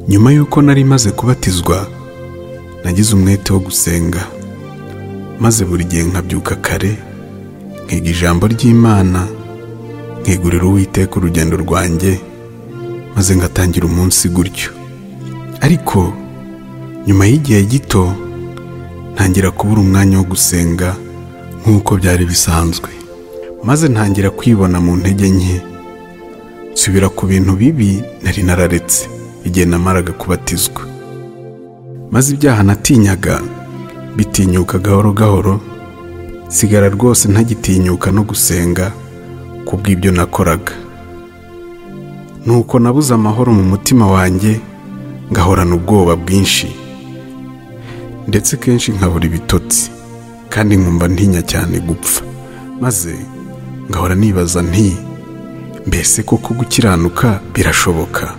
nyuma y'uko nari maze kubatizwa nagize umwete wo gusenga maze buri gihe nkabyuka kare nkiga ijambo ry'imana nkigurira uwiteka urugendo rwanjye maze ngatangira umunsi gutyo ariko nyuma y'igihe gito ntangira kubura umwanya wo gusenga nk'uko byari bisanzwe maze ntangira kwibona mu ntege nke nsubira ku bintu bibi nari nararetse igihe namaraga kubatizwa maze ibyaha natinyaga bitinyuka gahoro gahoro sigara rwose ntagitinyuka no gusenga kubw'ibyo nakoraga nuko nabuze amahoro mu mutima wanjye ngahorana ubwoba bwinshi ndetse kenshi nkabura ibitotsi kandi nkumva ntinya cyane gupfa maze ngahora nibaza nti mbese koko gukiranuka birashoboka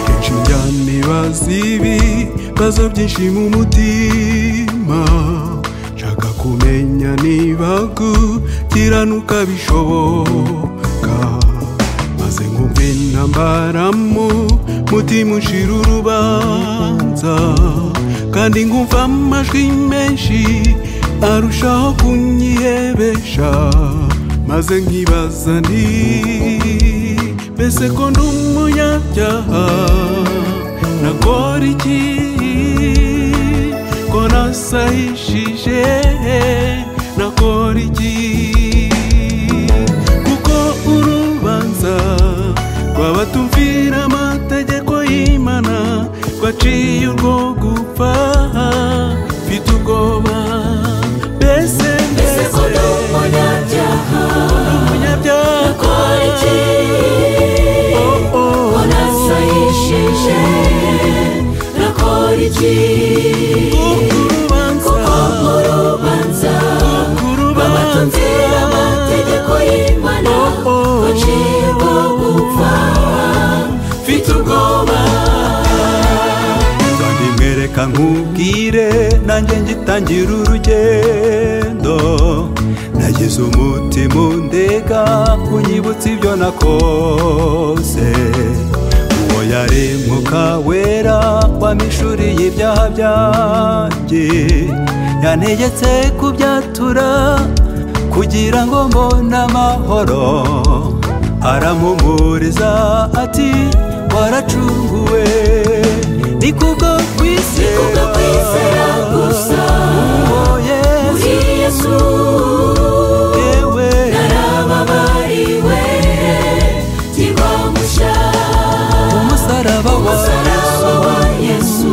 kenshi njyanibaza ibi bibazo byinshi mu mutima nshaka kumenya niba gukiranuka bishoboka maze nkumva intambara mu mutima ushira urubanza kandi nkumva amajwi menshi arushaho kunyihebesha maze nkibaza nti mbese ko ndi umunyabyaha nagora iki ko nasahishije nagora iki kuko urubanza rwabatumvira amategeko y'imana rwaciye urwo gupfa mfite ubwoba mbese mbese ko ndi umunyabyaha umunyabyaha nakora iki Oh, oh, ko nasahishije nakora iki urubanza kuko urubanza babatumvira amategeko y'imana oh. baciye urwo gupfa mfite ubwoba kandi mwereka nkubwire nanjye ngitangira urugendo nagize umutima undega kunyibutsa ibyo nakoze uwo yari mwuka wera wamishuriye ibyaha byanjye yantegetse kubyatura kugira ngo mbone amahoro aramuhumuriza ati waracunguwe ni kubwo kwizera kubwo kwizera gusa. uwo yesu muri yesu yewe narababariwe kiba mushya umusaraba wa Umusaraba wa Yesu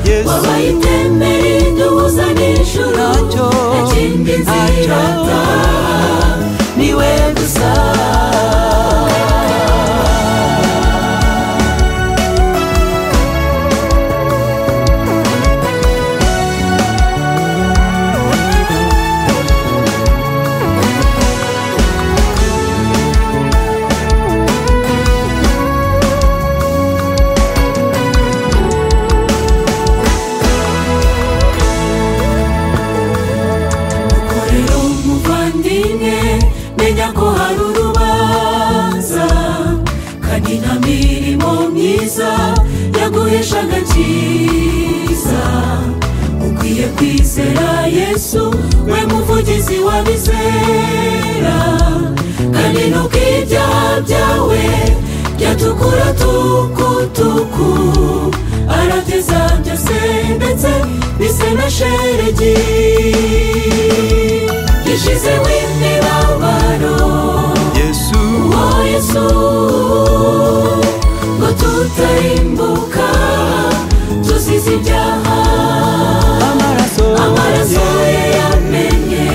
yesu wabaye iteme riduhuza n'ijuru Ntacyo, nta kindi ntacyo. nzirata niwe gusa korera umuvandimwe menya ko hari urubanza kandi nta mirimo myiza yaguhesha agakiza ukwiye kwizera yesu we muvugizi wabizera kandi nuko ibyaha byawe byatukura tukutuku arateza byose ndetse bisena sheregi yashizeho imibabaro yesu uwo yesu ngo tutarimbuka tuzize ibyaha amaraso amaraso ye yamenye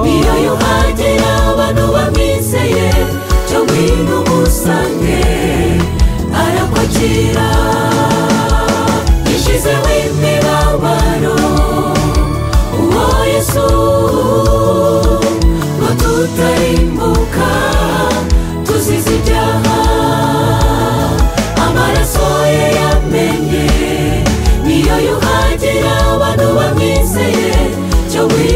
niyo yuha wi